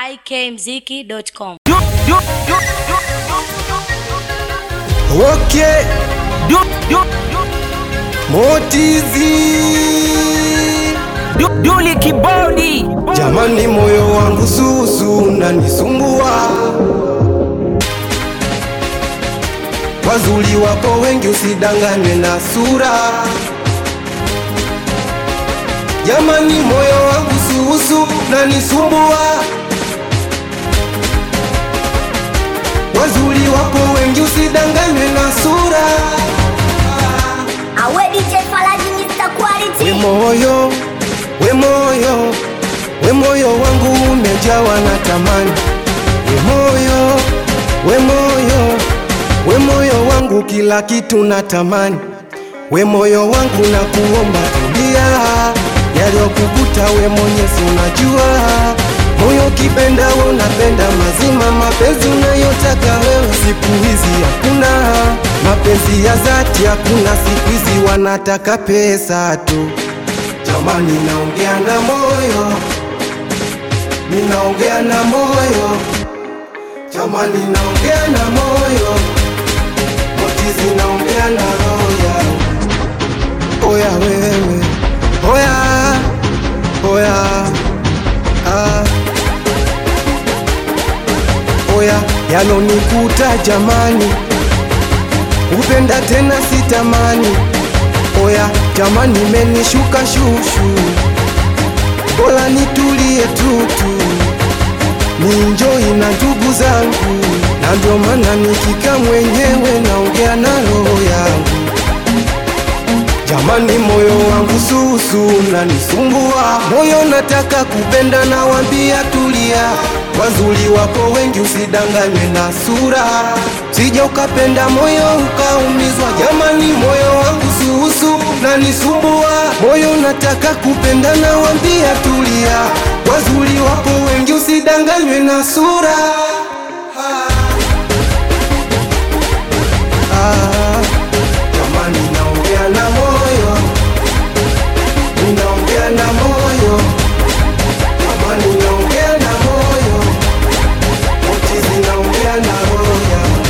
ikmziki.com. Okay, Motizi, Duli Kibodi jamani, moyo wangu susu unanisumbua. Wazuri wapo wengi, usidanganywe na sura. Jamani, moyo wangu susu unanisumbua. Wazuri wapo wengi, usidanganywe na sura. Awe DJ Falaji Mr. Quality. We moyo, we moyo, we moyo wangu umejawa na tamani. We moyo, we moyo, we moyo wangu kila kitu na tamani. We moyo wangu na kuomba tulia, yaliyokukuta we mwenyezi unajua. Moyo kipenda we unapenda mazima, mapenzi unayotaka wewe siku hizi hakuna. Mapenzi ya dhati hakuna, siku hizi wanataka pesa tu. Jamani, naongea na moyo, ninaongea na moyo, jamani, naongea na moyo, motizi, naongea na roho yangu. Oya wewe, oya, oya, ah. Oya, yanonikuta jamani, upenda tena sitamani. Oya jamani, menishuka shushu, bora nitulie tutu, ninjoi na ndugu zangu, na ndio maana nikika mwenyewe naongea na roho yangu. Jamani, moyo wangu susu unanisumbua, moyo nataka kupenda, nawambia tulia. Wazuri wapo wengi, usidanganywe na sura, sija ukapenda moyo ukaumizwa. Jamani, moyo wangu susu unanisumbua, moyo nataka kupenda, nawambia tulia. Wazuri wapo wengi, usidanganywe na sura. Ah, jamani, naongea na moyo, ninaongea na moyo, jamani, naongea na moyo, motizi, naongea na roho yangu.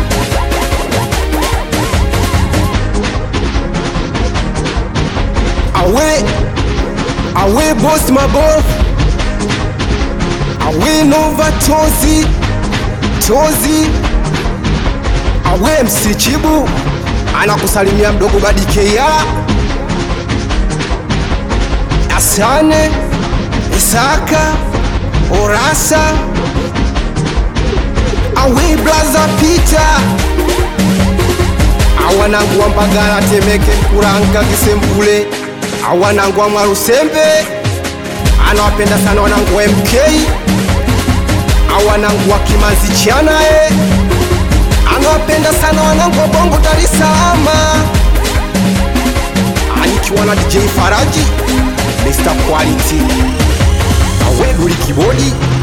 Awe, awe boss mabovu, awe Nova Tozi, Tozi, awe msichibu anakusalimia mdogo Badikeya, Asane Isaka Orasa, awe blaza Peter awanangu wa Mbagala, Temeke, Kuranga, Kisembule, awanangu wa Mwarusembe, anawapenda sana wanangu wa MK, awanangu wa Kimanzi Chanae, anawapenda sana wanangu wa Bongo Dar es Salaam, anikiwa na DJ Faraji, Mr Quality, awe Duli Kibodi